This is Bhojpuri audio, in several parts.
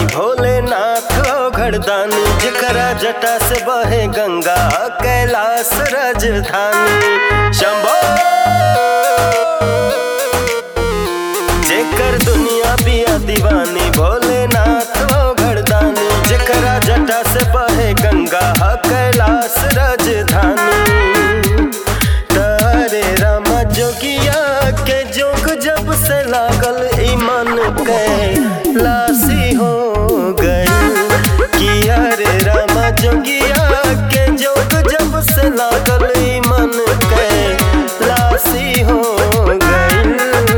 भोलेनाथ घरदानी जकरा जटा से बहे गंगा कैलाश राजधानी शंभो जेकर दुनिया पिया दीवानी भोलेनाथ घरदानी जकरा जटा से बहे गंगा कैलाश राजधानी तारे रामा जोगिया के जोग जब से लागल ईमान के लासी हो गई किया रे रामा जोगिया के जोग जब से लागल ईमान के लासी हो गई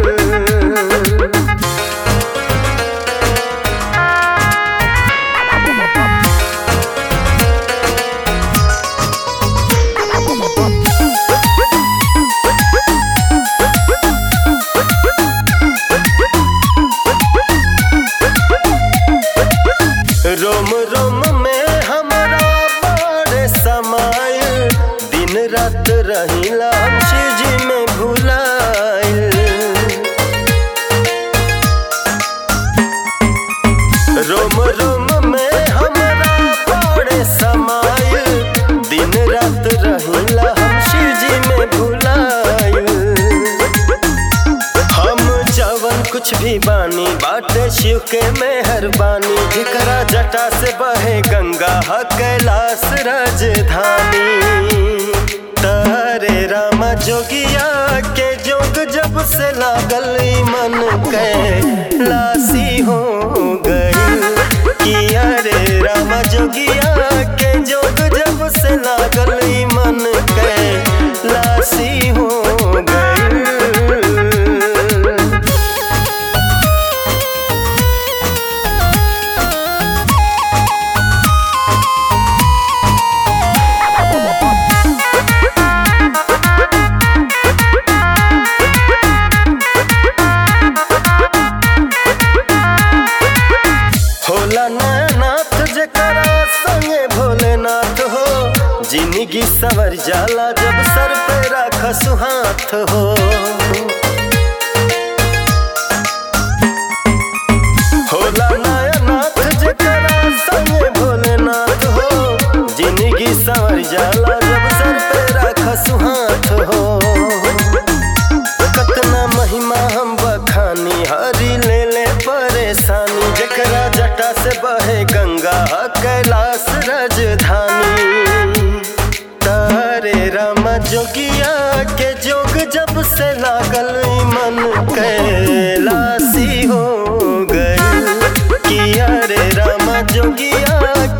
रोम रोम में हमारा बड़े समायल दिन रात रहिला हम शिव जी में भुलायल रोम रोम में हमारा बड़े समायल दिन रात रहिला हम शिव जी में भुलायल हम जवन कुछ भी बानी बाटे शिव के मेहरबानी जिकरा जटा से बहे गंगा ह कैलाश राजधानी तारे रामा जोगिया के जोग जब से लागल ई मन के लासी हो गई किया रे रामा जोगिया के जोग जब से लागल ई मन के लासी हो गई होला नाथ जकरा संगे भोलेनाथ हो जिंदगी सवर जाला जब सर पे राख सुहाथ हो होला नाथ जकरा संगे भोलेनाथ हो जिंदगी सवर जाला जब सर पे राख सुहाथ हो कतना महिमा हम बखानी हरी ले ले परेशानी जकरा जटा से बहे गंगा कैलाश राजधानी तारे रामा जोगिया के जोग जब से लागल ई मन कैलासी हो गई किया रे रामा जोगिया